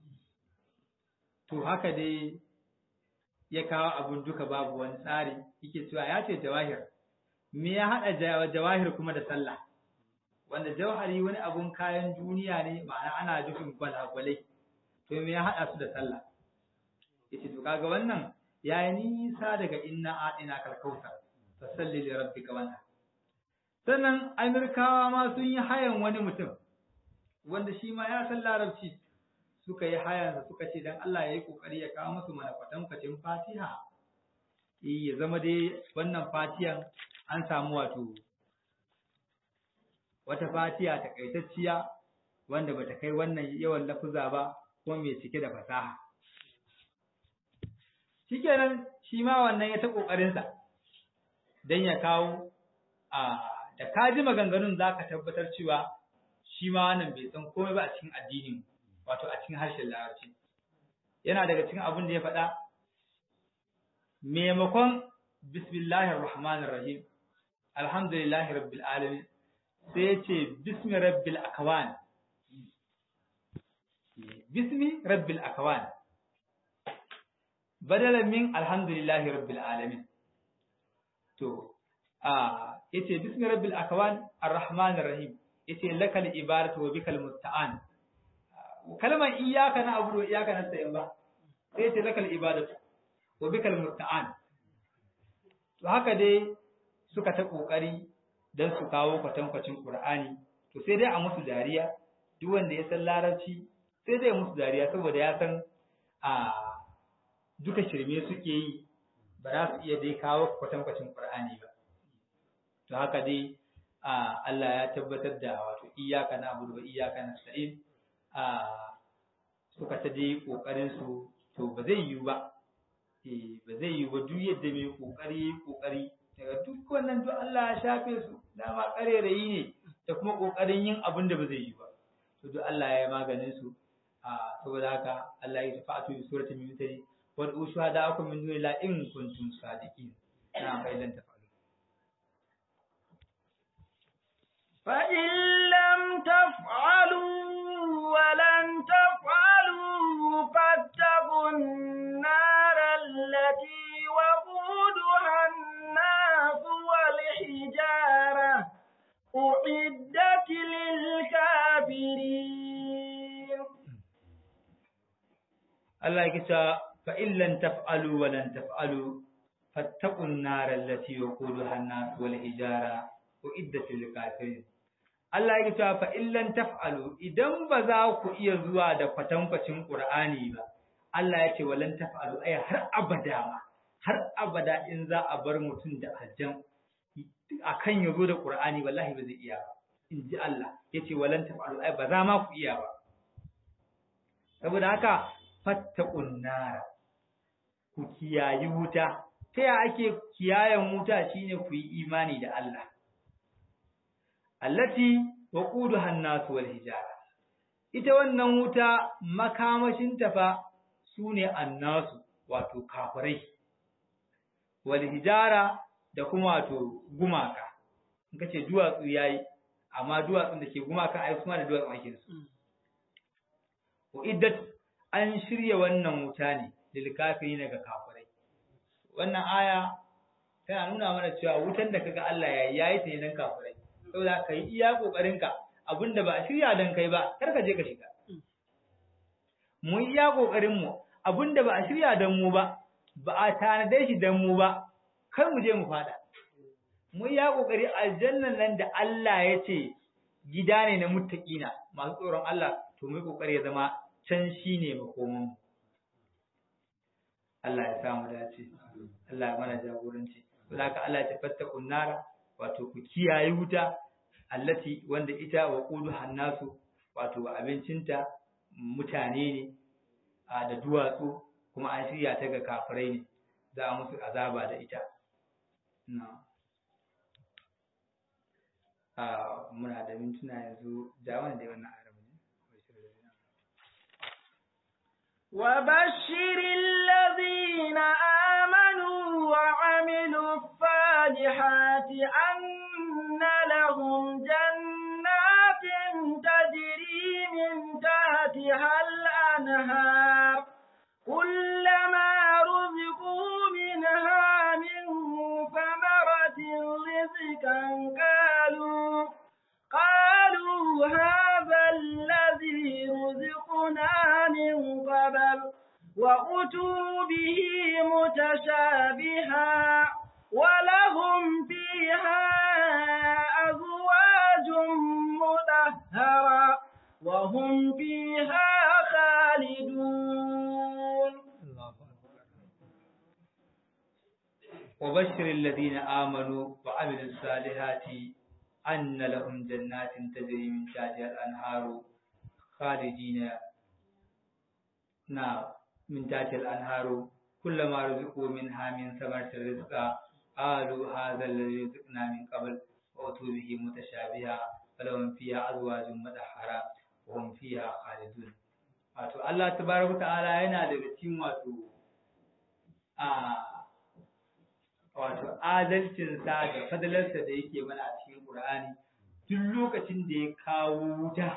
to haka dai ya kawo abun duka babu wani tsari yake cewa ya ce jawahir me ya haɗa jawahir kuma da sallah wanda jawhari wani abun kayan duniya ne ma'ana ana dufin gwalagwalai to me ya haɗa su da sallah yace to kaga wannan ya yi nisa daga inna aɗina kalkautar fa salli li rabbika wannan sannan amirkawa ma sun yi hayan wani mutum wanda shi ma ya san larabci suka yi hayansa suka ce dan Allah ya yi kokari ya kawo musu mana kwatankwacin fatiha ya zama dai wannan fatiyan an samu wato wata fatiya takaitacciya wanda bata kai wannan yawan lafuza ba ko mai cike da fasaha shikenan shi ma wannan ya ta kokarin sa dan ya kawo a da kaji maganganun zaka tabbatar cewa shi ma wannan bai san komai ba a cikin addinin wato a cikin harshen larabci yana daga cikin abin da ya faɗa maimakon bismillahir rahmanir rahim alhamdulillahi rabbil alamin sai ya ce bismi rabbil akwan bismi rabbil akwan badalan min alhamdulillahi rabbil alamin to a yace bismi rabbil akwan arrahmanir rahim yace lakal ibaratu wa bikal musta'an kalmar iyyaka na abudu iyyaka nasta'in ba sai yace lakal ibadatu wa bikal musta'an to haka dai suka ta kokari dan su kawo kwatankwacin Qur'ani to sai dai a musu dariya duk wanda ya san larabci sai dai musu dariya saboda ya san a duka shirme suke yi ba za su iya dai kawo kwatankwacin Qur'ani ba to haka dai Allah ya tabbatar da wato iyyaka na'budu wa iyyaka nasta'in a suka ta dai kokarin su to ba zai yiwu ba eh ba zai yiwu ba duk yadda mai kokari kokari daga duk wannan duk Allah ya shafe su dama karerayi ne da kuma kokarin yin abin da ba zai yi ba to duk Allah ya yi maganin su a saboda haka Allah ya tafi a surati min mutari wal ushuhada akum min duni la in kuntum sadiqin na failan tafalu فإن لم تفعلوا ولن تفعلوا فاتقوا النار التي وقودها الناس والحجارة أعدت للكافرين الله يكتا فإن لن تفعلوا ولن تفعلوا فاتقوا النار التي وقودها الناس والحجارة أعدت للكافرين Allah ya cewa fa illan taf'alu idan ba za ku iya zuwa da kwatankwacin Qur'ani ba Allah ya ce walan taf'alu ai har abada ma har abada in za a bar mutum da aljan akan ya zo da Qur'ani wallahi ba zai iya ba in ji Allah ya ce walan taf'alu ai ba za ma ku iya ba saboda haka fattaqun nar ku kiyayi wuta ta ya ake kiyayen wuta shine ku yi imani da Allah allati waquduha an-nas wal hijara ita wannan wuta makamashin ta fa sune annasu wato kafirai wal hijara da kuma wato gumaka in kace duwatsu yayi amma duwatsun da ke gumaka ai kuma da duwatsun ake su wa iddat an shirya wannan wuta ne lil kafirin ga kafirai wannan aya tana nuna mana cewa wutan da kaga Allah yayi yayi ta ne dan kafirai saboda ka yi iya ƙoƙarinka abinda ba a shirya don kai ba kar ka je ka shiga mu yi iya ƙoƙarinmu abinda ba a shirya don mu ba ba a tanade shi don mu ba kar mu je mu fada mu yi iya ƙoƙari aljannan nan da Allah ya ce gida ne na muttaqina masu tsoron Allah to mu yi ƙoƙari ya zama can shine makoman mu Allah ya samu dace Allah ya mana jagoranci saboda haka Allah ya tafatta kunnara wato ku kiyaye wuta allati wanda ita wa qudu hannasu wato abincinta mutane ne da duwatsu kuma an shirya ta ga kafirai ne za a musu azaba da ita na muna da mintuna yanzu da wanda da wannan arabu ne وبشر الذين آمنوا وعملوا الصالحات أن لهم جنات تجري من تحتها الأنهار كلما رزقوا منها من ثمرة رزقا قالوا قالوا هذا الذي رزقنا من قبل وأتوا به متشابها ولهم فيها أزواج مطهرة وهم فيها خالدون وبشر الذين آمنوا وعملوا الصالحات أن لهم جنات تجري من تحتها الأنهار خالدين نعم من تحتها الأنهار كلما رزقوا منها من ثمرة رزقا قالوا هذا الذي رزقنا من قبل وأتوا به متشابها فلهم فيها أزواج مطهرة وهم فيها خالدون wato Allah tabaraka ta'ala yana daga cikin wato a wato adalcinsa da fadalarsa da yake mana a cikin Qur'ani duk lokacin da ya kawo wuta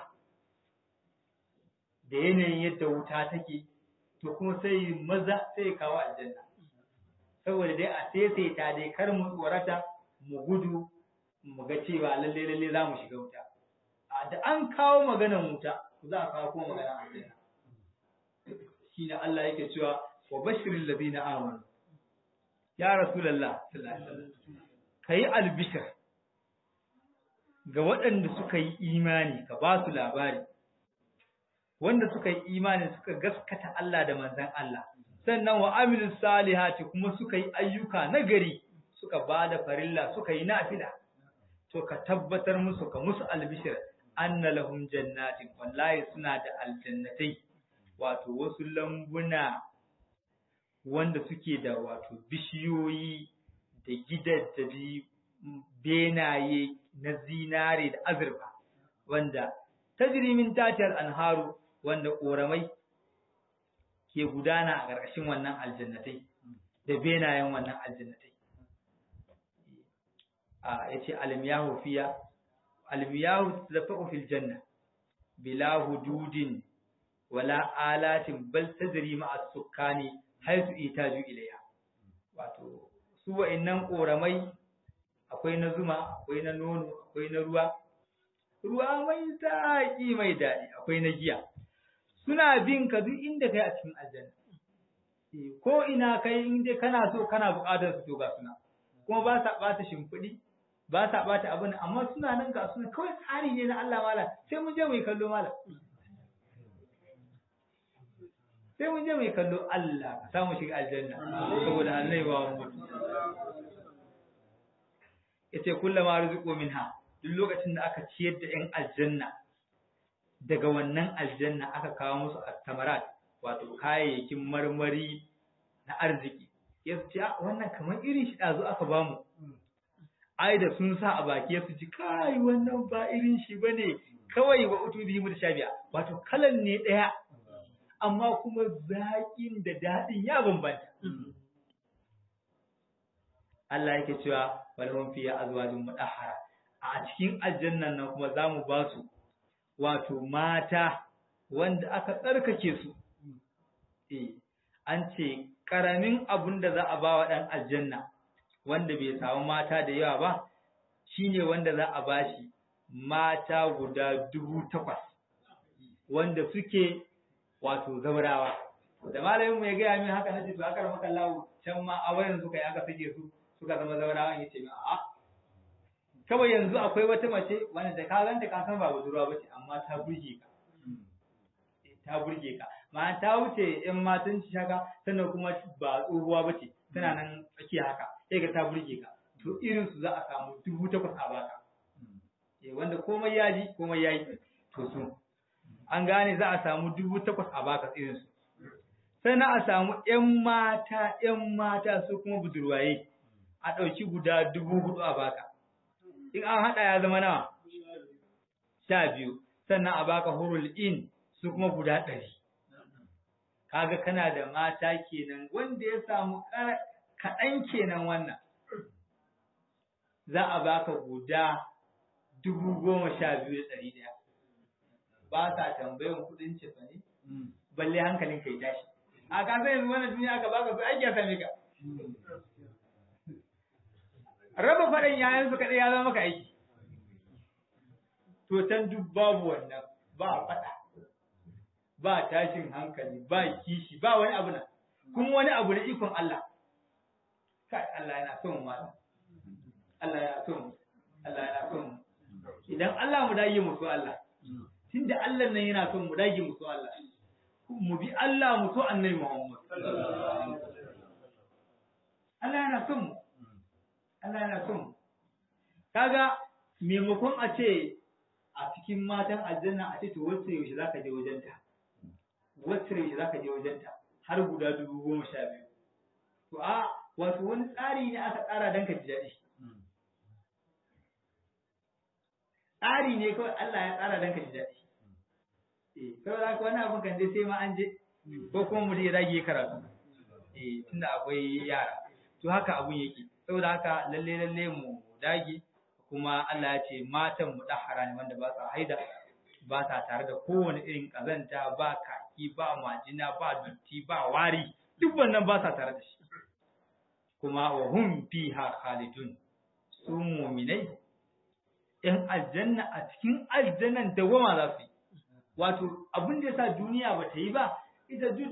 da yanayin yadda wuta take to kuma sai maza sai ya kawo aljanna saboda dai a saisaita dai kar mu tsorata mu gudu mu ga cewa lalle lalle za mu shiga wuta a da an kawo maganar wuta za a kawo kuma maganar aljanna shine Allah yake cewa wa bashiril ladina amanu ya rasulullah sallallahu alaihi wasallam kai albishir ga waɗanda suka yi imani ka ba su labari wanda suka yi imani suka gaskata Allah da manzon Allah sannan wa amilus salihati kuma suka yi ayyuka nagari suka ba da farilla suka yi nafila to ka tabbatar musu ka musu albishir anna lahum jannatin wallahi suna da aljannatai wato wasu lambuna wanda suke da wato bishiyoyi da gidaddabi benaye na zinare da azurfa wanda tajri min tatiyar anharu wanda ƙoramai ke gudana a ƙarƙashin wannan aljannatai da benayen wannan aljannatai a yace almiyahu fiya almiyahu tadfa'u fil janna bila hududin wala alatin bal tajri ma'a sukkani haythu itaju ilayha wato su wa'annan ƙoramai akwai na zuma akwai na nono akwai na ruwa ruwa mai zaƙi mai daɗi akwai na giya suna bin ka duk inda kai a cikin aljanna ko ina kai in dai kana so kana buƙatar su to ga suna kuma ba sa ɓata shimfiɗi ba sa ɓata abin amma suna nan ga suna kawai tsari ne na Allah mala sai mun je mu yi kallo mala sai mun je mu yi kallo Allah ka samu shiga aljanna saboda Allah ya ba mu yace kullama rizqu minha duk lokacin da aka ciyar da ‘yan aljanna daga wannan aljanna aka kawo musu attamarat wato kayayyakin marmari na arziki ya su ce wannan kamar irin shi ɗazu aka bamu ai da sun sa a baki ya su ji kai wannan ba irin shi ba ne kawai wa utu biyu da sha biya wato kalan ne ɗaya amma kuma zaƙin da daɗin ya bambanta Allah yake cewa walhum fiya azwajun mudahhara a cikin aljannan nan kuma za mu ba su wato mata wanda aka tsarkake su eh an ce ƙaramin abun da za a ba wa ɗan aljanna wanda bai samu mata da yawa ba shine wanda za a ba shi mata guda dubu takwas wanda suke wato zaurawa da malamin mu ya gaya min haka na ce to aka maka lawo can ma a wayan suka yi aka sake su suka zama zaurawa ya ce min a'a kawai yanzu akwai wata mace wanda da ka ganta ka san ba budurwa bace amma ta burge ka ta burge ka ma ta wuce yan matan ci haka sannan kuma ba tsohuwa bace tana nan tsakiya haka sai ga ta burge ka to irin su za a samu dubu takwas a baka eh wanda komai ya ji komai ya yi to su an gane za a samu dubu takwas a baka irin su sannan a samu ƴan mata ƴan mata su kuma budurwaye a ɗauki guda dubu hudu a baka in an haɗa ya zama nawa sha biyu sannan a baka hurul in su kuma guda ɗari kaga kana da mata kenan wanda ya samu kaɗan kenan wannan za a baka guda dubu goma sha biyu da ɗari ɗaya ba sa tambayan kuɗin cefa ne balle hankalin kai tashi a ka sai yanzu wannan duniya aka baka su aiki a same ka raba faɗin yayan su kaɗai ya zama maka aiki to can duk babu wannan ba faɗa ba tashin hankali ba kishi ba wani abu nan kuma wani abu na ikon Allah kai Allah yana son mu Allah yana son mu Allah yana son mu idan Allah mu dage mu so Allah tunda Allah nan yana son mu dage mu so Allah mu bi Allah mu so Annabi Muhammad Allah yana son mu Allah yana son mu kaga maimakon a ce a cikin matan aljanna a ce to wacce yaushe zaka je wajenta wacce yaushe zaka je wajenta har guda dubu goma sha biyu to a wato wani tsari ne aka tsara don ka ji daɗi tsari ne kawai Allah ya tsara don ka ji daɗi eh kawai haka wani abin kan dai sai ma an je ko kuma mutum ya dage karatu eh tunda akwai yara to haka abun yake saboda haka lalle lalle mu dage kuma Allah ya ce matan mu dahara ne wanda ba sa haida ba sa tare da kowane irin kazanta ba kaki ba majina ba dutti ba wari duk wannan ba sa tare da shi kuma wa hum fiha khalidun su mu'minai in aljanna a cikin aljannan dawama za su yi wato abin da yasa duniya ba ta yi ba ita duk